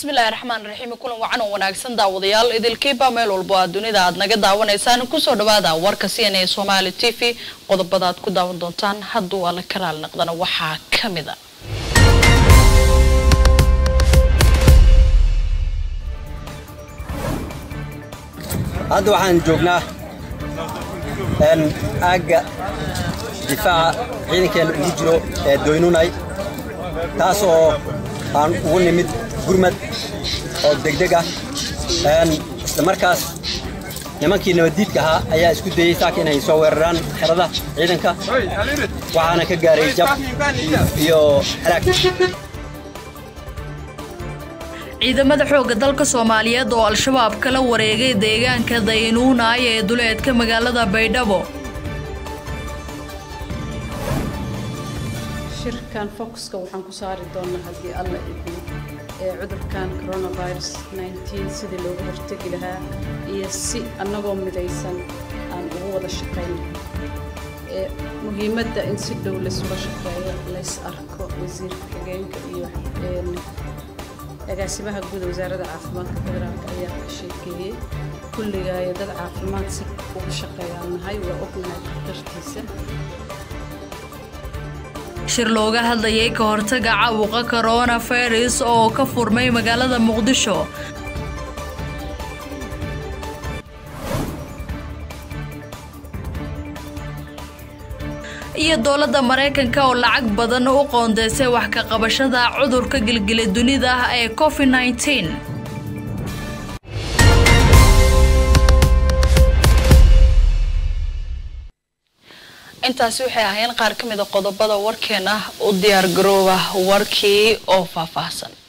bismillahi raxmaan raxiim kulan wacan oo wanaagsan daawadayaal idilkiiba meel walbo aad dunida aad naga daawanaysaan kusoo dhawaada warka c n a somaali t v qodobada aad ku daawan doontaan hadduu alla karaal naqdana waxaa ka mid a hadda waxaan joognaa aagga difaaca ciidankeena ugu jiro ee doynunay taas oo aan ugu nimid gurmad oo degdeg ah isla markaas nimankii nabaddiidka ahaa ayaa isku dayey saaka inay soo weeraraan xerada ciidanka waxaana ka gaaray jab iyo halaag ciidamada xoogga dalka soomaaliyeed oo al-shabaab kala wareegay deegaanka daynuunaay ee duleedka magaalada baydhabo shirkan focuska waxaan ku saari doonaa haddii alla idmo ee cudurkan coronavirus sidii looga hortegi lahaa iyo si annagoo midaysan aan ugu wada shaqayno ee muhiimadda in si dhow laysula shaqeeyo lays arko wasiirka xigeenka iyo agaasimaha guud wasaaradda caafimaadka federaalk ayaa ka sheekeeyey kulligaayo dad caafimaad si uga shaqeeyaan nahay waa ognahay dartiisa shir looga hadlayay ka hortaga caabuqa coronavirus oo ka furmay magaalada muqdisho iyo dowladda maraykanka oo lacag badan u qoondeysay wax ka qabashada cudurka gilgila dunida ee covid -19. intaasi waxay ahaayeen qaar ka mid a qodobada warkeena u diyaar garooba warkii oo faahfaahsan